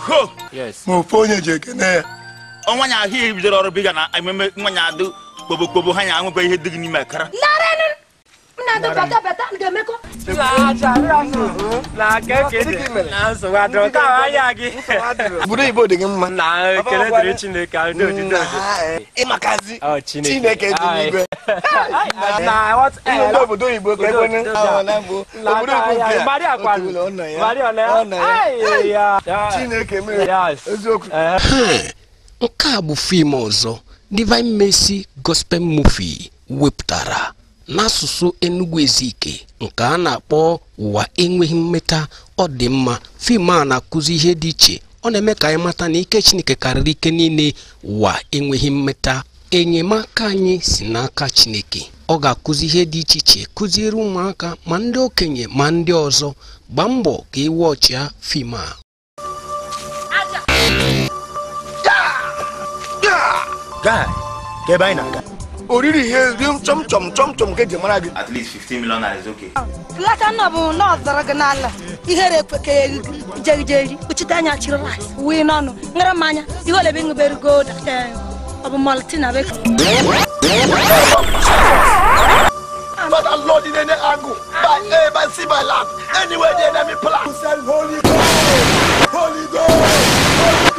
oho Yes. ma ofu onye ji ekene ya ọnwa nya ahụ ihe bidoro ọrụ biga na ememe nwanya adụ kpobo kpobo ha nya ahụbe ihe dị gị n'ime akara Nna bata bata ga-emekọ. Na keke dị na nsogbu adịrọ nke ahụ anya gị. obodo oyibo dị gị mma Na ekele dịrị Chineke ahụ dị ojide ịmakazi Ọ Chineke. chineke dị n'igwe Na what ndị obodo oyibo ka Obodo- ekwene obodo- Ọ, na mbụ obodo Na oyibo ya Maria otu kwanu. ụlọ, ọ nọ ya. Maria ọ na Ọ nọ ya. Ai, ya. Ya. chineke mere Yes. eziokwu Eh. nke a bụ fim ọzọ divine mercy gospel movie wepụtara n'asụsụ enugu ezike nke a na-akpọ ụwa enweghị mmeta ọ dị mma fim a na-akụzi ihe dị iche ọ na-eme ka anyị mata na ike chineke karịrị ike niile ụwa enweghị mmeta enyemaka anyị si n'aka chineke ọ ga-akụzi ihe dị iche iche kụziere ụmụaka ma ndị okenye ma ndị ọzọ gbaa mbọ ka ị wọchịa fim a gaa ka ebe anyị na-aga oriri ihe ri chọm chọm chọm chọm nke eji mara gị at least 15 million naira is okay Lata nọ bụ nọọsụ gị n'ala. Ihere ekwe ka jegijeri kpuchite anya chiri rice. Wii n'ọnụ. Ngara mmanya. Ihe ole bụ ịṅụbere gold. Ọ bụ maltina bek. Father Lord in any angle, by air, by sea, by land, anywhere the enemy plan. Holy Ghost, Holy Ghost,